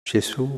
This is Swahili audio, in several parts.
Gesù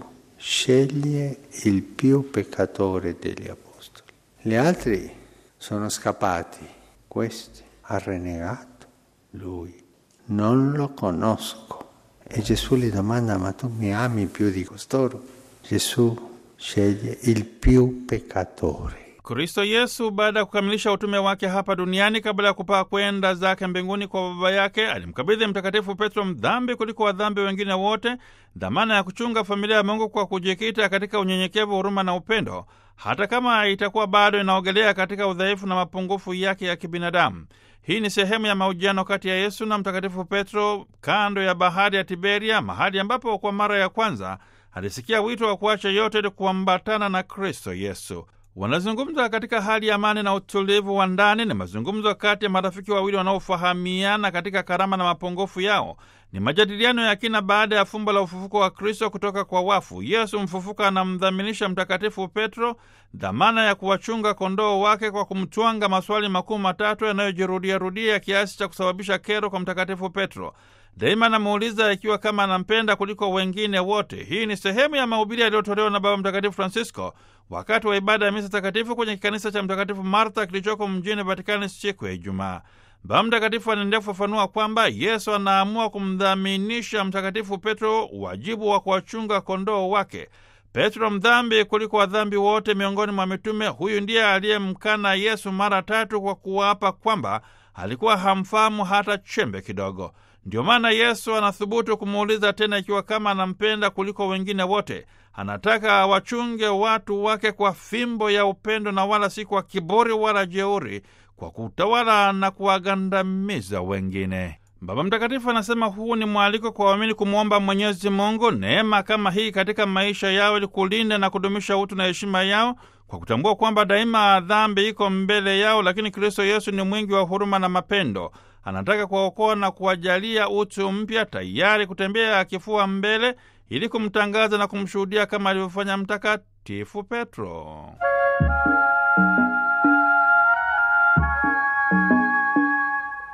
sceglie il più peccatore degli apostoli. Gli altri sono scappati, questi ha renegato lui. Non lo conosco. E Gesù gli domanda, ma tu mi ami più di costoro? Gesù sceglie il più peccatore. Kristo Yesu baada ya kukamilisha utume wake hapa duniani kabla ya kupaa kwenda zake mbinguni kwa Baba yake, alimkabidhi Mtakatifu Petro, mdhambi kuliko wadhambi wengine wote, dhamana ya kuchunga familia ya Mungu kwa kujikita katika unyenyekevu, huruma na upendo, hata kama itakuwa bado inaogelea katika udhaifu na mapungufu yake ya kibinadamu. Hii ni sehemu ya mahojiano kati ya Yesu na Mtakatifu Petro kando ya bahari ya Tiberia, mahali ambapo kwa mara ya kwanza alisikia wito wa kuacha yote ili kuambatana na Kristo Yesu. Wanazungumza katika hali ya amani na utulivu wa ndani. Ni mazungumzo kati ya marafiki wawili wanaofahamiana katika karama na mapungufu yao. Ni majadiliano ya kina baada ya fumbo la ufufuko wa Kristo kutoka kwa wafu. Yesu mfufuka anamdhaminisha Mtakatifu Petro dhamana ya kuwachunga kondoo wake kwa kumtwanga maswali makuu matatu yanayojirudiarudia kiasi cha kusababisha kero kwa Mtakatifu Petro. Daima anamuuliza ikiwa kama anampenda kuliko wengine wote. Hii ni sehemu ya mahubiri yaliyotolewa na Baba Mtakatifu Francisco wakati wa ibada ya misa takatifu kwenye kikanisa cha Mtakatifu Martha kilichoko mjini Vatikani siku ya Ijumaa. Baba Mtakatifu anaendelea kufafanua kwamba Yesu anaamua kumdhaminisha Mtakatifu Petro wajibu wa kuwachunga kondoo wake. Petro mdhambi kuliko wadhambi wote miongoni mwa mitume, huyu ndiye aliyemkana Yesu mara tatu kwa kuwapa kwamba alikuwa hamfahamu hata chembe kidogo. Ndio maana Yesu anathubutu kumuuliza tena ikiwa kama anampenda kuliko wengine wote. Anataka awachunge watu wake kwa fimbo ya upendo na wala si kwa kiburi wala jeuri, kwa kutawala na kuwagandamiza wengine. Baba Mtakatifu anasema huu ni mwaliko kwa waamini kumwomba Mwenyezi Mungu neema kama hii katika maisha yao ili kulinda na kudumisha utu na heshima yao kwa kutambua kwamba daima dhambi iko mbele yao, lakini Kristo Yesu ni mwingi wa huruma na mapendo. Anataka kuwaokoa na kuwajalia utu mpya, tayari kutembea kifua mbele ili kumtangaza na kumshuhudia kama alivyofanya Mtakatifu Petro.